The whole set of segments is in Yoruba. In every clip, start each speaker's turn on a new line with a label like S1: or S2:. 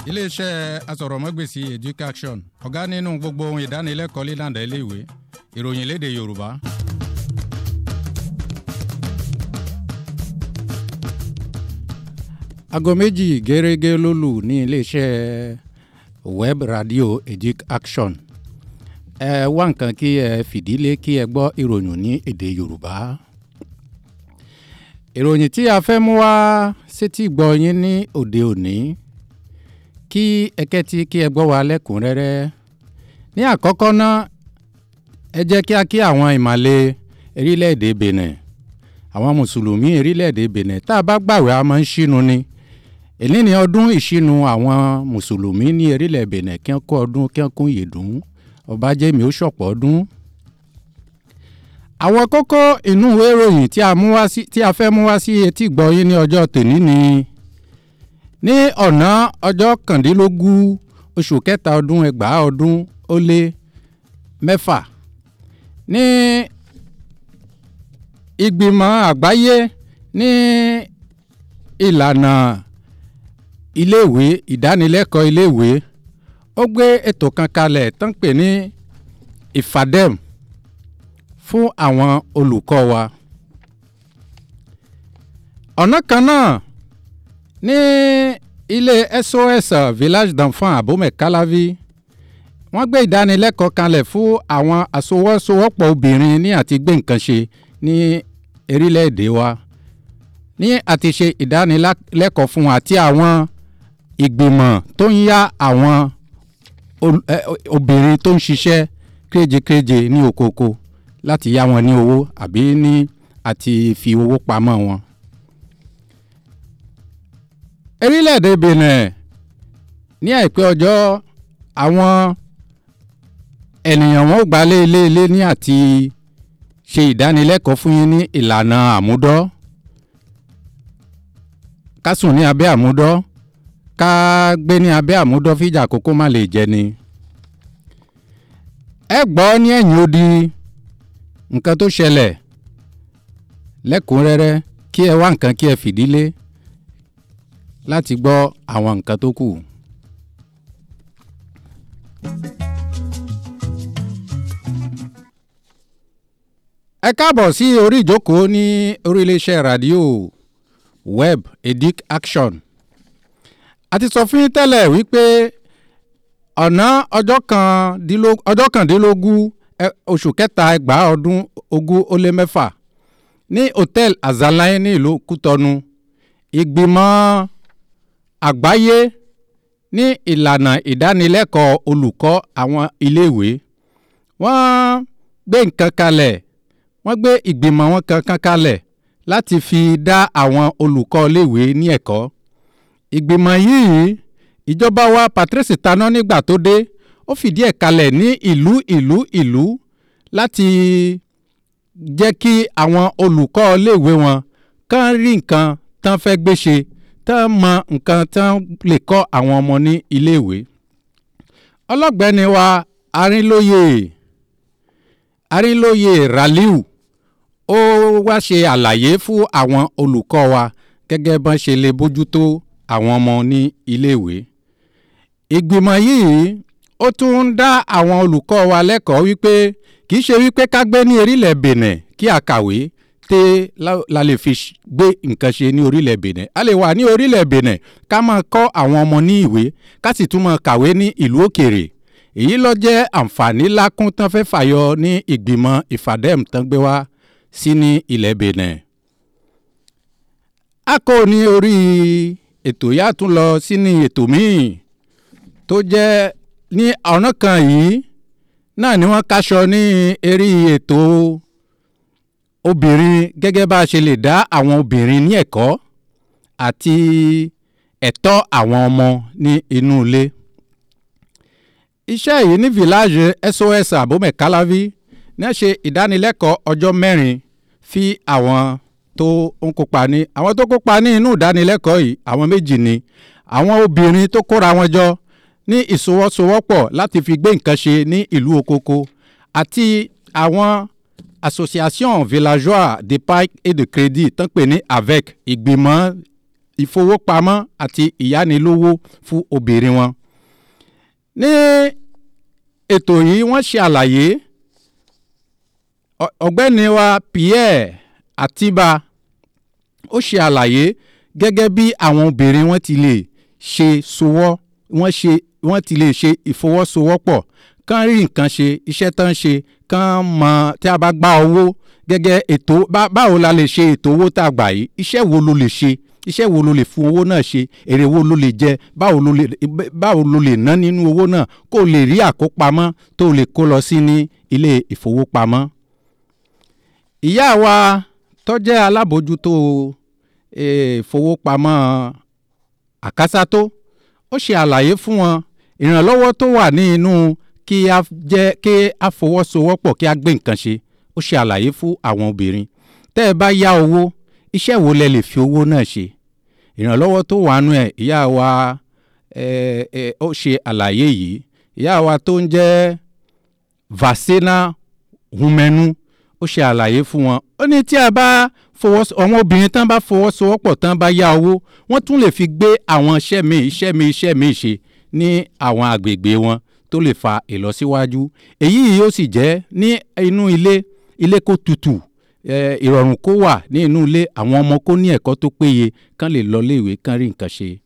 S1: iléeṣẹ́ asọ̀rọ̀mọ́gbèsì education ọ̀gá nínú gbogbo ohun ìdánilẹ́kọ̀ọ́ lílànà iléèwé ìròyìn léde yorùbá. aago méjì gẹ́rẹ́gẹ́ ló lù ní iléeṣẹ́ web radio education ẹ wá nǹkan kí ẹ fìdílé kí ẹ gbọ́ ìròyìn ní èdè yorùbá ìròyìn tí a fẹ́ mú wá sétí gbọ́ yín ní òde òní kí ẹkẹ́tí kí ẹ gbọ́ wa lẹ́kùnrẹ́rẹ́ ní àkọ́kọ́ náà ẹ jẹ́ kí a kí àwọn ìmàle erílẹ̀-èdè benin àwọn mùsùlùmí erílẹ̀-èdè benin tá a bá gbàwé a máa ń ṣínu ni èyí ni ọdún ìṣínu àwọn mùsùlùmí ní erílẹ̀ benin kí wọ́n kó ọdún kí wọ́n kún yèdùn ọba jẹ́mi ó ṣọ̀pọ̀ ọdún àwọn kókó inú ìwé ìròyìn tí a mú wá sí tí a fẹ́ mú wá sí etí gbọ́ yín ní ọjọ́ tòní ni ní ọ̀nà ọjọ́ kàndínlógún oṣù kẹta ọdún ẹgbàá ọdún ó lé mẹ́fà ní ìgbìmọ̀ àgbáyé ní ìlànà iléèwé ìdánilẹ́kọ̀ọ́ iléèwé ó gbé ètò kan kalẹ̀ tó ń pè ní ìfàdẹ́m fún àwọn olùkọ́ wa. ọ̀nà kan náà ní ilé sos village d'enfants abome calavi wọ́n gbé ìdánilẹ́kọ̀ọ́ kalẹ̀ fún àwọn àsowọ́sowọ́pọ̀ obìnrin ní àti gbé nǹkan ṣe ní erílẹ̀-èdè wa ní àti ṣe ìdánilẹ́kọ̀ọ́ fún àti àwọn ìgbìmọ̀ tó ń yá àwọn obìnrin tó ń ṣiṣẹ́ kéjekéje ní okoko láti yá wọn ní owó àbí ní àti fi owó pamọ́ wọn. erílẹ̀-èdè benin ní àìpẹ́ ọjọ́ àwọn ènìyàn wọn ò gbà lé ilé ilé ní àti ṣe ìdánilẹ́kọ̀ọ́ fún yín ní ìlànà àmúdọ́ ká sùn ní abẹ́ àmúdọ́ ká gbé ní abẹ́ àmúdọ́ fíjà kókó má lè jẹ ni. ẹ gbọ́ ní ẹ̀yìn odi nǹkan tó ṣẹlẹ̀ lẹ́kùnrẹ́rẹ́ kí ẹ wá nǹkan kí ẹ fìdílé láti gbọ́ àwọn nǹkan tó kù. ẹ káàbọ̀ sí orí ìjókòó ní orí iléeṣẹ́ rádíò web edic action a ti sọ fún yín tẹ́lẹ̀ wípé ọ̀nà ọjọ́ kàndínlógún oṣù kẹta ẹgbàá ọdún ogún ó lé mẹ́fà ní hòtẹ́ẹ̀l azalaye ní ìlú kútọ́nu ìgbìmọ̀ àgbáyé ní ìlànà ìdánilẹ́kọ̀ọ́ olùkọ́ àwọn iléèwé wọ́n gbé nǹkan kalẹ̀ wọ́n gbé ìgbìmọ̀ wọn kankan kalẹ̀ láti fi dá àwọn olùkọ́ iléèwé ní ẹ̀kọ́ ìgbìmọ̀ yìí ìjọba wa patrice taná nígbà tó dé ó fìdí ẹ̀ kalẹ̀ ní ìlú ìlú ìlú láti jẹ́ kí àwọn olùkọ́ iléèwé wọn kàn rí nǹkan tán fẹ́ gbé ṣe tán mọ nǹkan tán lè kọ́ àwọn ọmọ ní iléèwé. ọlọ́gbẹ́ni wa arínlóye arínlóye raliu ó wá ṣe àlàyé fún àwọn olùkọ́ wa gẹ́gẹ́ bọ́n ṣe lè bójútó àwọn ọmọ ní iléèwé. ìgbìmọ̀ yìí ó tún ń dá àwọn olùkọ́ wa lẹ́kọ̀ọ́ wípé kì í ṣe wípé ká gbé ní orílẹ̀ benin kí a kàwé tẹ́ la lè fi gbé nǹkan ṣe ní orílẹ̀ benin a lè wà ní orílẹ̀ benin ká máa kọ́ àwọn ọmọ ní ìwé ká sì tún máa kàwé ní ìlú òkèèrè èyí ló jẹ́ àǹfààní lákún tán fẹ́ fàyọ ní ìgbìmọ̀ ìfàdẹ́m tán gbé wá sí ní ilẹ̀ benin. a kò ní orí ètò yá tún lọ sí ní ètò míì tó jẹ́ ní ọ̀nà kan yìí náà ni wọ́n kaṣọ ní eré ètò obìnrin gẹ́gẹ́ bá a ṣe lè dá àwọn obìnrin ní ẹ̀kọ́ àti ẹ̀tọ́ àwọn ọmọ ní inú ilé. iṣẹ́ yìí ní village sos abome calavi náà ṣe ìdánilẹ́kọ̀ọ́ ọjọ́ mẹ́rin fi àwọn tó ń kópa ní àwọn tó kópa ní inú ìdánilẹ́kọ̀ọ́ yìí àwọn méjì ni àwọn obìnrin tó kóra wọn jọ ní ìsowọ́sowọ́pọ̀ láti fi gbé nǹkan ṣe ní ìlú okoko àti àwọn association villageois d'épargne et de crédit tán pè ní avec ìgbìmọ̀ ìfowópamọ́ àti ìyánilówó fún obìnrin wọn. ní ètò yìí wọ́n ṣe àlàyé ọ̀gbẹ́ni wa Pierre Atiba ó ṣe àlàyé gẹ́gẹ́ bí àwọn obìnrin wọn ti lè ṣe sowọ́ wọ́n ṣe wọ́n ti lè ṣe ìfọwọ́sowọ́pọ̀ kán rí nǹkan ṣe iṣẹ́ tán ṣe kán mọ tí a bá gba owó gẹ́gẹ́ ètò báwo la lè ṣe ètò owó tá a gbà yìí iṣẹ́ wo ló lè ṣe iṣẹ́ wo ló lè fún owó náà ṣe èrè wo ló lè jẹ báwo ló lè báwo ló lè ná nínú owó náà kó lè rí àkópamọ́ tó lè kó lọ sí ní ilé ìfowópamọ́. ìyá wa tó jẹ́ alábòójútó ìfowópamọ́ àkásátó ó ṣe àlàyé fún wọn ìrànlọ́wọ́ tó wà ní inú kí a jẹ́ kí a fọwọ́sowọ́pọ̀ kí a gbé nǹkan ṣe ó ṣe àlàyé fún àwọn obìnrin tẹ́ ẹ bá yá owó iṣẹ́ wo lẹ lè fi owó náà ṣe ìrànlọ́wọ́ tó wà nù ẹ̀ ìyá wa ó ṣe àlàyé yìí ìyá wa tó ń jẹ́ Vasena Humenu ó ṣe àlàyé fún wọn ó ní tí a bá fọwọ́ àwọn obìnrin tán bá fọwọ́sowọ́pọ̀ tán bá yá owó wọ́n tún lè fi gbé àwọn iṣẹ́ míì iṣẹ́ míì iṣẹ́ míì ṣe ní àwọn àgbègbè wọn tó lè fa ìlọsíwájú èyí yóò sì jẹ́ ní inú ilé ilé kó tutù ìrọ̀rùn kó wà ní inú ilé àwọn ọmọ kó ní ẹ̀kọ́ tó péye kán lè lọ léèwé kán rí nǹkan ṣe.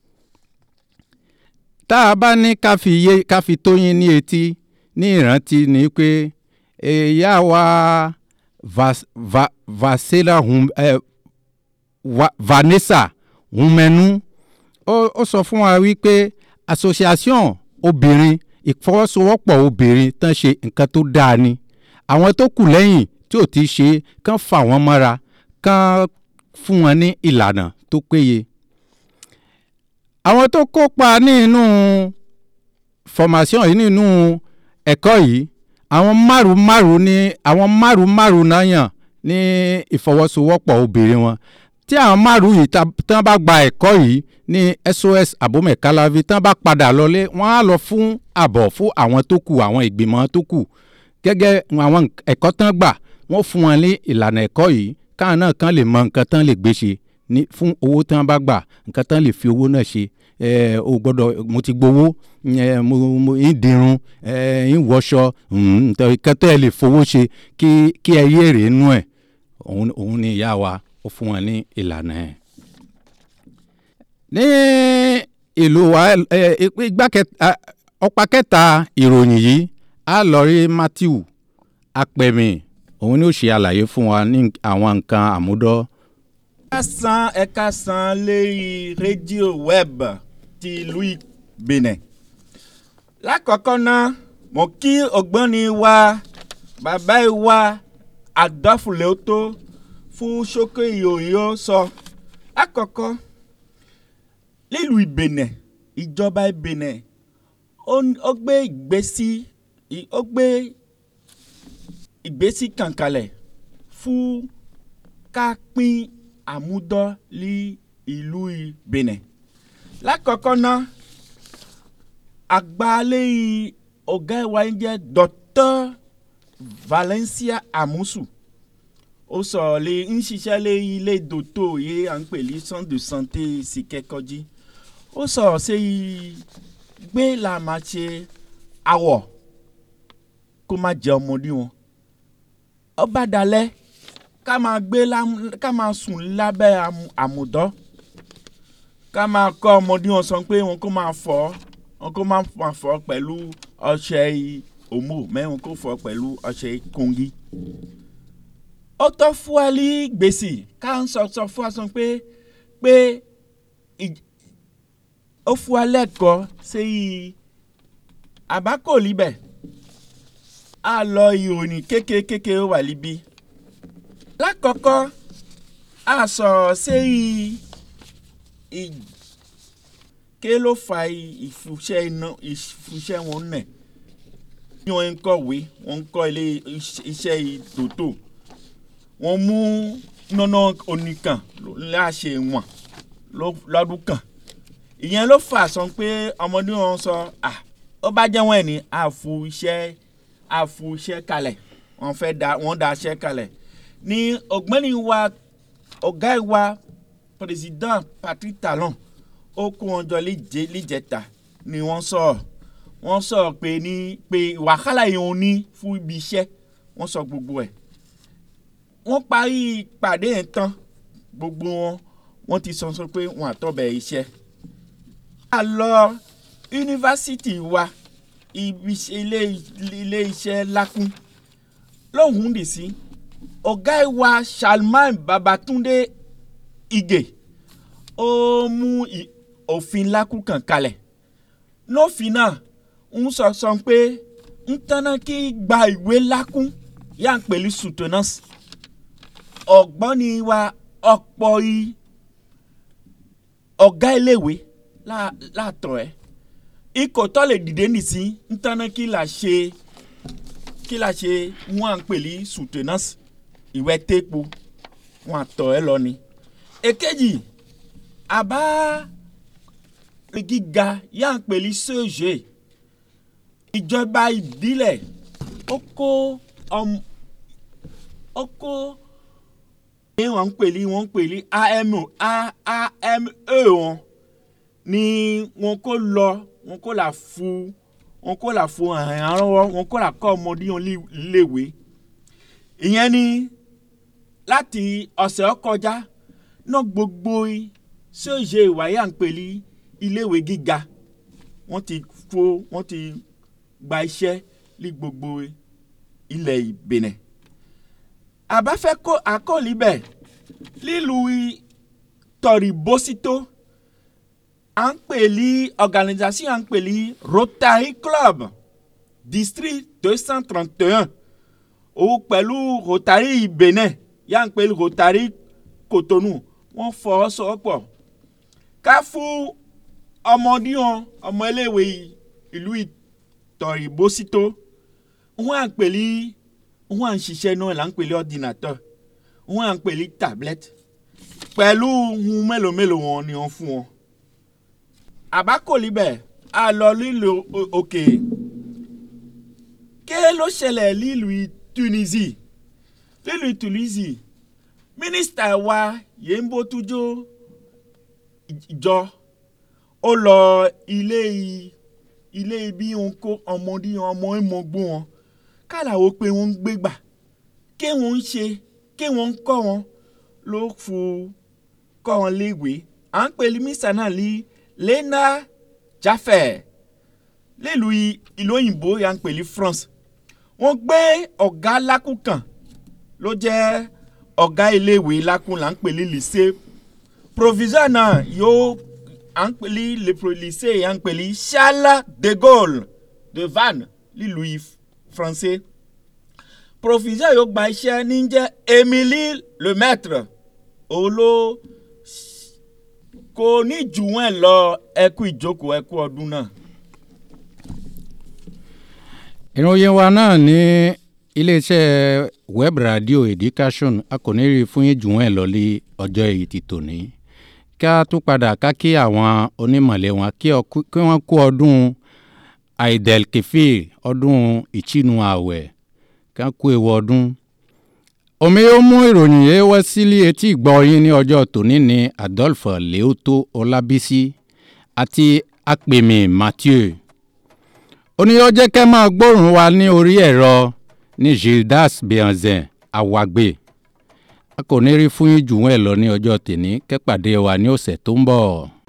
S1: tá a bá ní ká fi yé ká fi tóyin ní etí ní ìrántí ni pé ìyá wa vas, va, vasela hum, eh, va, Vanessa Humenu ó, ó sọ fún wa wípé association obìnrin ìfọwọ́sowọ́pọ̀ obìnrin tán ṣe nǹkan tó dáa ni àwọn tó kù lẹ́yìn tí ò ti ṣe kán fà wọ́n mọ́ra kán fún wọn ní ìlànà tó péye. àwọn tó kópa nínú formation yìí nínú ẹ̀kọ́ yìí àwọn márùn márùn ní àwọn márùn márùn náà yàn ní ìfọwọ́sowọ́pọ̀ obìnrin wọn tí àwọn márùn yìí tán bá gba ẹ̀kọ́ yìí ní SOS abomekalavi tán bá padà lọlé wọ́n á lọ fún àbọ̀ fún àwọn tó kù àwọn ìgbìmọ̀ tó kù gẹ́gẹ́ àwọn ẹ̀kọ́ tán gbà wọ́n fún wọn ní ìlànà ẹ̀kọ́ yìí káwọn náà kàn lè mọ nǹkan tán lè gbé ṣe ní fún owó tán bá gbà nǹkan tán lè fi owó náà ṣe ẹ o gbọ́dọ̀ mo ti gbowó ẹ mo mo ń dirun ẹ ń wọṣọ nǹkan tẹ́ ẹ lè fowó ṣe kí kí ẹ yé èrè nú ẹ̀ òun òun ni ìyá wa ó fún wọn ní ìlànà ẹ̀. ní ìlú wa igbá kẹta ọ̀pá kẹta ìròyìn yìí a lọ rí Matthew apẹ̀mí òun ni ó ṣe àlàyé fún wa ní àwọn nǹkan àmúdọ́.
S2: ẹ̀ka san ẹ̀ka san lérí rédíò web ti ìlú Benin. lákọ̀ọ́kọ́ náà mo kí ọ̀gbọ́ni wa bàbá wa Adolphe Leoto fún ṣókè ìyòyò sọ. lákọ̀ọ́kọ́ nílùú Benin ìjọba Benin ó gbé ìgbésí ó gbé ìgbésí kankanlẹ̀ fún ká pín àmúdọ́ ní ìlú Benin. lákọ̀ọ́kọ́ náà àgbálẹ̀ ọ̀gá wa ń jẹ́ Dr. Valencia Amusu ó sọ̀rọ̀ lé ń ṣiṣẹ́ lé ilé dòtò yé à ń pè ní centre de santé Sikẹ́kọ́jí ó sọ̀rọ̀ sí gbé la máa ṣe awọ̀ kó má jẹ ọmọdé wọn ó bá dalẹ̀ ká máa gbé ká máa sùn lábẹ́ àmùdọ́ ká máa kọ́ ọmọdé wọn sọ pé wọn kó máa fọ̀ wọn kó máa fọ̀ pẹ̀lú ọṣẹ òmò mẹ́rin kó fọ̀ pẹ̀lú ọṣẹ kóngí. ó tọ́ fún wa ní gbèsè ká ń sọ sọ fún wa sọ pé pé ó fún wa lẹ́kọ̀ọ́ sí àbákò líbẹ̀ a lọ ìròyìn kékeré wà níbí lákọ̀ọ́kọ́ a sọ̀rọ̀ sí ké ló fa ìfúnṣẹ́ iná ìfúnṣẹ́ wọn nẹ̀ bí wọ́n ń kọ̀wé wọ́n ń kọ́ ilé iṣẹ́ tòótò wọ́n mú nọ́nà oníkan láṣẹ wọn lọ́dún kan ìyẹn ló fà sọ pé ọmọdé wọn sọ à ó bá jẹ́ wọ́n ẹ̀ ní àfu iṣẹ́ àfu iṣẹ́ kalẹ̀ wọ́n fẹ́ da wọ́n da iṣẹ́ kalẹ̀ ní ọ̀gbẹ́ni wa ọ̀gá wa président patrick talon ó kó wọn jọ léje léjẹta ni wọ́n sọ wọ́n sọ pé ní pé wàhálà yìí òun ní fún ibi iṣẹ́ wọ́n sọ gbogbo ẹ̀ wọ́n parí ìpàdé yẹn tán gbogbo wọn wọ́n ti sọ sọ pé wọ́n àtọ́bẹ̀ iṣẹ́. a lọ yunifásitì wa ibi iṣẹ́- ilé ilé iṣẹ́ lákún lóhùn dì sí ọ̀gá wa salman babatunde ige ó mú i- òfin lákún kan kalẹ̀ lófin náà ń sọ sọ pé ń tánná kí gba ìwé lákún yà ń pèlú soutenance ọ̀gbọ́ni wa ọ̀pọ̀ i ọ̀gá iléèwé lá- látọ̀ ẹ́ ikọ̀ tó lè dìde nìsín ń tánná kí là ṣe kí là ṣe wọ́n à ń pè ní soutenance ìwé téèpo wọ́n àtọ̀ ẹ́ lọ ni. èkejì àbá gíga yà ń pè ní sèche ìjọba ìbílẹ̀ ó kó ọmọ ó kó ní wọ́n ń pè ní wọ́n ń pè ní amo ame wọn ni wọn kò lọ wọn kò là fún wọn kò là fún àrànwọ́ wọn kò là kọ́ ọmọdé wọn lé- léwe ìyẹn ni láti ọ̀sẹ̀ ó kọjá náà gbogbo ṣèṣe ìwáyé à ń pè ní iléèwé gíga wọ́n ti fo wọ́n ti gba iṣẹ́ ní gbogbo ilẹ̀ ìbẹ̀nẹ̀ àbáfẹ́ kó àkọọ́lì bẹ̀ lílùú tọ̀rìbósító à ń pè ní organisation à ń pè ní rotary club district deux cent trente et un òun pẹ̀lú rotary benin yà ń pè ní rotary cotonou wọ́n fọwọ́sowọ́pọ̀ ká fún ọmọdéwọn ọmọ iléèwé ìlú tọ̀rìbósító wọ́n à ń pè ní wọ́n à ń ṣiṣẹ́ náà là ń pè ní ordinateur wọ́n à ń pè ní tablette pẹ̀lú ohun mélòó mélòó wọn ni wọ́n fún wọn. àbákòlì bẹ́ẹ̀ a lọ lílo o- òkè ké ló ṣẹlẹ̀ lílùú tunisia lílùú tunisia mínísítà wa yembo tujo ìjọ ó lọ ilé i- ilé ibi òun kó ọmọdé ọmọ ìmọ̀gbó wọn kálàwó pé wọ́n ń gbégbà ké wọ́n ń ṣe ké wọ́n ń kọ́ wọn ló fu kọ́ wọn léèwé à ń pè mísà náà ní lena jaffer nílùú i- ìlú òyìnbó yà ń pè ní france wọ́n gbé ọ̀gá lákùn kan ló jẹ́ ọ̀gá iléèwé lákùn là ń pè ní lycée proviseur náà yóò à ń pè ní le pro- lycée yà ń pè ní charles de gaulle de vannes nílùú i- français proviseur yóò gba iṣẹ́ ní jẹ́ emily lemaître òun ló kò ní jù wọ́n lọ ẹkú ìjókòó ẹkú ọdún náà.
S1: ìròyìn wa náà ní iléeṣẹ́ web radio education a kò ní rí fún yín jù wọ́n lọ lé ọjọ́ èyí ti tòní kí a tún padà ká kí àwọn onímọ̀lẹ́ wọn kí ọ- kí wọ́n kú ọdún aidelkefir ọdún ìchinu ààwẹ̀ kí wọ́n kú ewu ọdún. omi yóò mú ìròyìn yẹn wá sílé etí ìgbọ́ yín ní ọjọ́ tòní ní adolphe leoto ọlábísí àti apèmí mathieu ó ní ó jẹ́ kẹ́ máa gbóòrùn wa ní orí ẹ̀rọ ní gildas bianzin awagbe a kò ní rí fún yín jù wọ́n ẹ̀ lọ ní ọjọ́ tèní kẹ́pàdé wa ní ọ̀sẹ̀ tó ń bọ̀.